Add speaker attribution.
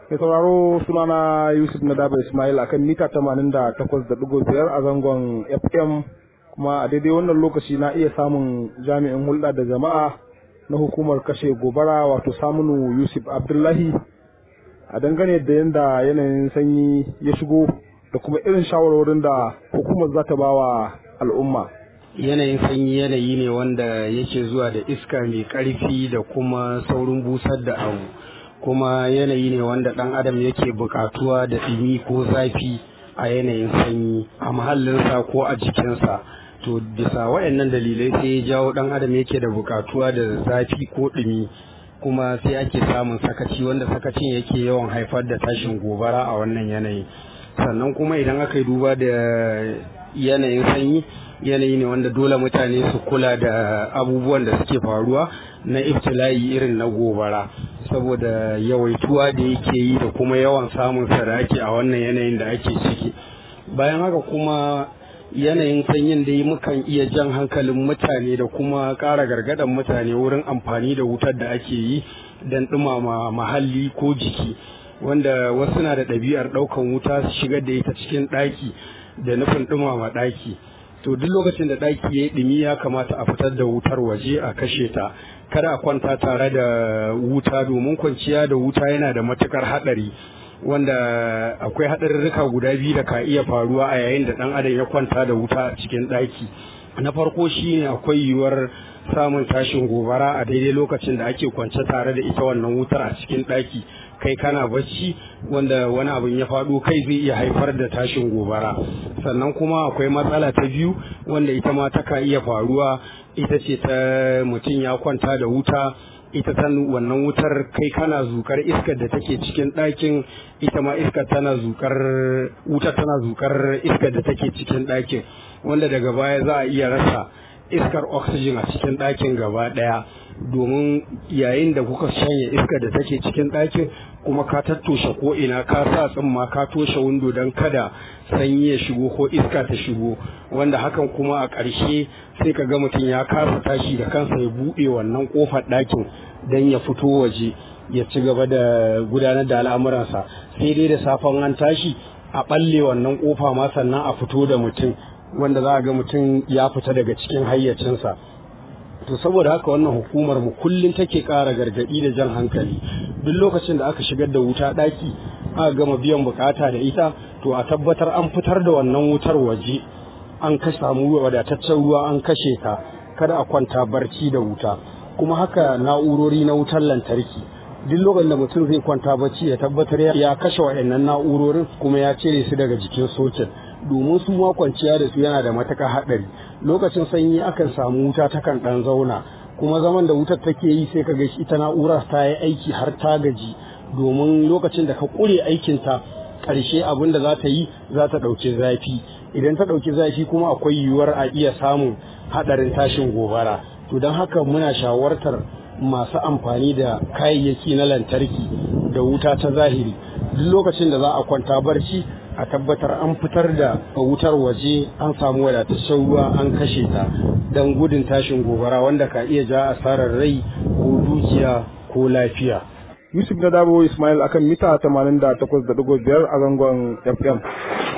Speaker 1: Mai sauraro sunana Yusuf Nadaba Ismail akan mita 88.5 a zangon FM kuma a daidai wannan lokaci na iya samun jami'in hulɗa da jama'a na hukumar kashe gobara wato samunu Yusuf Abdullahi a dangane da yadda yanayin sanyi ya shigo da kuma irin shawarwarin da hukumar za ta ba wa al'umma.
Speaker 2: yanayin sanyi yanayi ne wanda yake zuwa da iska mai ƙarfi da kuma saurin busar da abu kuma yanayi ne wanda ɗan adam yake buƙatuwa da ɗumi ko zafi a yanayin sanyi a mahallinsa ko a jikinsa to bisa waɗannan dalilai sai ya jawo ɗan adam yake da buƙatuwa da zafi ko ɗumi kuma sai ake samun sakaci wanda sakacin yake yawan haifar da tashin gobara a wannan yanayi sannan kuma idan aka yi duba da yanayin sanyi yanayi ne wanda dole mutane su kula da abubuwan da suke faruwa na iftila'i irin na gobara saboda yawaituwa da yake yi da kuma yawan samun sa da ake a wannan yanayin da ake ciki bayan haka kuma yanayin sanyin da mukan iya jan hankalin mutane da kuma ƙara gargadan mutane wurin amfani da wutar da ake yi don ɗumama mahalli ko jiki wanda wasu na da ɗabi'ar ɗaukan wuta su shigar da ita cikin ɗaki da nufin ɗumama ɗaki to duk lokacin da ɗaki ya yi ɗumi ya kamata a fitar da wutar waje a kashe ta kada a kwanta tare da wuta domin kwanciya da wuta yana da matukar haɗari wanda akwai haɗarurruka guda biyu da ka iya faruwa a yayin da ɗan adam ya kwanta da wuta a cikin ɗaki na farko shine akwai yiwuwar samun tashin gobara a daidai lokacin da ake kwance tare da ita wannan wutar a cikin ɗaki kai kana bacci wanda wani abin ya faɗo kai zai iya haifar da tashin gobara sannan kuma akwai matsala ta biyu wanda ita ma taka iya faruwa ita ce ta mutum ya kwanta da wuta ita ta wannan wutar kai kana zukar iskar da take cikin ɗakin ita ma iskar tana zukar wutar tana zukar iskar da take cikin ɗakin wanda daga baya za a iya rasa iskar oxygen a cikin ɗakin gaba ɗaya domin yayin da kuka shanye iskar da take cikin ɗakin kuma ka tattoshe ko ina ka sa tsimma ka toshe windo don kada sanyi ya shigo ko iska ta shigo wanda hakan kuma a ƙarshe sai ka ga mutum ya kasa tashi da kansa ya buɗe wannan ƙofar ɗakin don ya fito waje ya ci gaba da gudanar da al'amuransa sai dai da safen an tashi a ɓalle wannan ƙofa ma sannan a fito da mutum wanda za a ga mutum ya fita daga cikin hayyacinsa to saboda haka wannan hukumar mu kullum take ƙara gargaɗi da jan hankali duk lokacin da aka shigar da wuta ɗaki aka gama biyan bukata da ita to a tabbatar an fitar da wannan wutar waje an ka samu wadataccen ruwa an kashe ta kada a kwanta barci da wuta kuma haka na'urori na wutar lantarki duk lokacin da mutum zai kwanta bacci ya tabbatar ya kashe waɗannan na'urorin kuma ya cire su daga jikin soket domin su ma kwanciya da su yana da matuƙar haɗari lokacin sanyi akan samu wuta takan ɗan zauna kuma zaman da wutar take yi sai ka ga ita na'ura ta yi aiki har ta gaji domin lokacin da ka ƙure aikinta ƙarshe abin da za ta yi za ta ɗauki zafi idan ta ɗauki zafi kuma akwai yiwuwar a iya samun haɗarin tashin gobara to don haka muna shawartar masu amfani da kayayyaki na lantarki da wuta ta zahiri duk lokacin da za a kwanta barci a tabbatar an fitar da wutar waje an samu wadataccen ruwa an kashe ta don gudun tashin gobara wanda ka iya ja asarar rai ko dukiya ko lafiya.
Speaker 1: Yusuf na Dabo Ismail akan mita 88.5 a zangon FM.